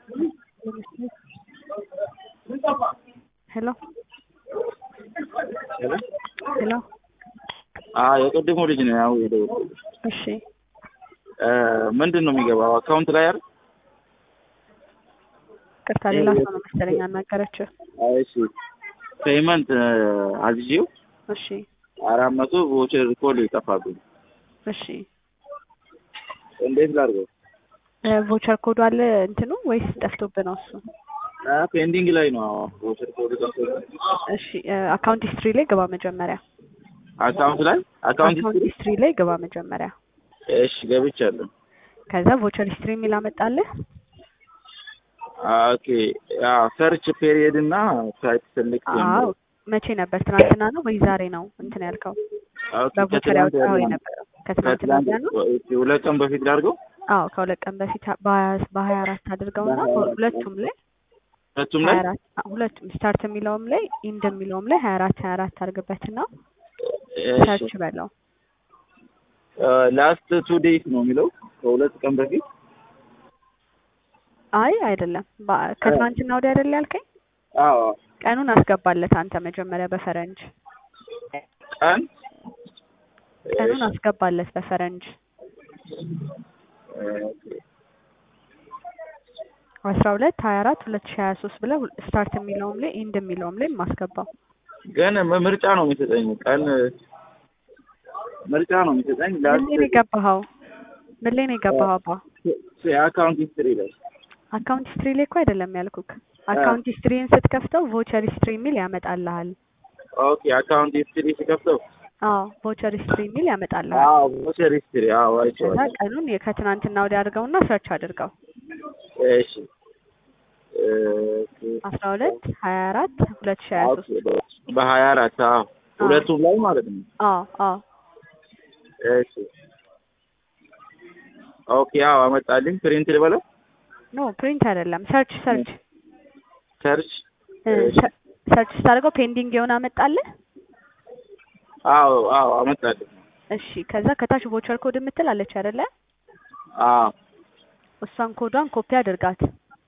ሄሎ ሄሎ ሄሎ አዎ የቅድሙ ልጅ ነው ያው የደወልኩት። እሺ ምንድን ነው የሚገባው አካውንት ላይ አይደል? ቅርታ ሌላ ሰው ነው መሰለኝ አናገረችው። እሺ ፔይመንት አዝዤው እሺ አራት መቶ ቮቸር ኮድ ይጠፋብኝ እሺ እንዴት ላድርገው? ቮቸር ኮዱ አለ እንትኑ ወይስ ጠፍቶብህ ነው እሱ? ፔንዲንግ ላይ ነው ቮቸር ኮድ ጠፍቶብኝ። እሺ አካውንት ሂስትሪ ላይ ግባ መጀመሪያ። አካውንት ላይ አካውንት አካውንት ሂስትሪ ላይ ግባ መጀመሪያ። እሺ ገብቻለሁ። ከዛ ቮቸር ሂስትሪ የሚል አመጣልህ። ኦኬ ያው ሰርች ፔሪየድ እና ሳይት ሰሌክት አዎ መቼ ነበር? ትናንትና ነው ወይ ዛሬ ነው እንትን ያልከው? በቮቸር ያወጣኸው የነበረው ከትናንትና ወዲያ ነው? ሁለት ቀን በፊት ላድርገው። አዎ ከሁለት ቀን በፊት በሀያ አራት አድርገውና ሁለቱም ላይ ሁለቱም ሀያ ላይ አራት ሁለቱም ስታርት የሚለውም ላይ ኢንድ የሚለውም ላይ ሀያ አራት ሀያ አራት አድርግበትና ሰርች በለው። ላስት ቱ ዴይስ ነው የሚለው ከሁለት ቀን በፊት አይ አይደለም፣ በ- ከትናንትና ወዲያ አይደል ያልከኝ? አዎ ቀኑን አስገባለት አንተ መጀመሪያ በፈረንጅ ቀን ቀኑን አስገባለት በፈረንጅ አስራ ሁለት ሀያ አራት ሁለት ሺ ሀያ ሶስት ብለህ ስታርት የሚለውም ላይ ኢንድ የሚለውም ላይ ማስገባው። ግን ም- ምርጫ ነው የሚሰጠኝ ቀን ምርጫ ነው የሚሰጠኝ ምን ላይ ነው ላስት የገባኸው? ምን ላይ ነው የገባኸው? አባ የአካውንት ሂስትሪ ላይ አካውንት ሂስትሪ ላይ እኮ አይደለም ያልኩክ። አካውንት ሂስትሪን ስትከፍተው ቮቸር ሂስትሪ የሚል ያመጣልሃል። ኦኬ አካውንት ሂስትሪ ሲከፍተው አዎ ቮቸር ሂስትሪ የሚል ያመጣልሃል። አዎ ቮቸር ሂስትሪ አዎ ከዛ አይቼዋለሁ ቀኑን ከትናንትና ወዲያ አድርገውና ሰርች አድርገው እሺ ኦኬ አስራ ሁለት ሀያ አራት ሁለት ሺ ሀያ ሶስት በሀያ አራት አዎ ሁለቱም ላይ ማለት ነው አዎ አዎ እሺ ኦኬ አዎ አመጣልኝ ፕሪንት ልበለው ኖ ፕሪንት አይደለም ሰርች ሰርች ሰርች እ ሰ- ሰርች ስታደርገው ፔንዲንግ የሆነ አመጣልህ። አዎ አዎ አመጣልኝ እሺ ከዛ ከታች ቮቸር ኮድ የምትል አለች አይደለ? አዎ እሷን ኮዷን ኮፒ አድርጋት።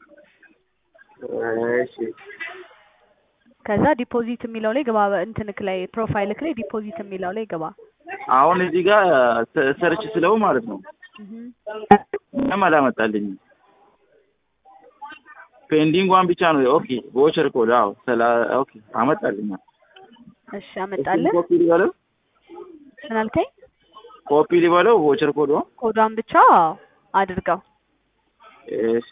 እሺ ከዛ ዲፖዚት የሚለው ላይ ግባ። እንትንክ ላይ ፕሮፋይልክ ላይ ዲፖዚት የሚለው ላይ ግባ። አሁን እዚህ ጋር ሰ- ሰርች ስለው ማለት ነው እህ ምንም አላመጣልኝም ፔንዲንግ ዋን ብቻ ነው ኦኬ ቮቸር ኮድ አዎ ሰላ ኦኬ አመጣልኝ እሺ አመጣልህ። ኮፒ ሊበለው ምን አልከኝ? ኮፒ ሊበለው ቮቸር ኮድ ኮዷን ብቻ አድርገው። እሺ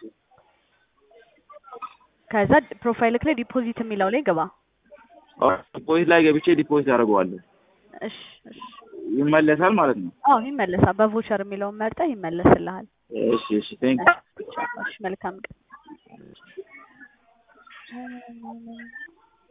ከዛ ፕሮፋይልክ ላይ ዲፖዚት የሚለው ላይ ግባ። ዲፖዚት ላይ ገብቼ ዲፖዚት አደርገዋለሁ እሺ እሺ ይመለሳል ማለት ነው አዎ ይመለሳል። በቮቸር የሚለውን መርጠህ ይመለስልሃል። እሺ እሺ ቴንክ እሺ መልካም ቀን።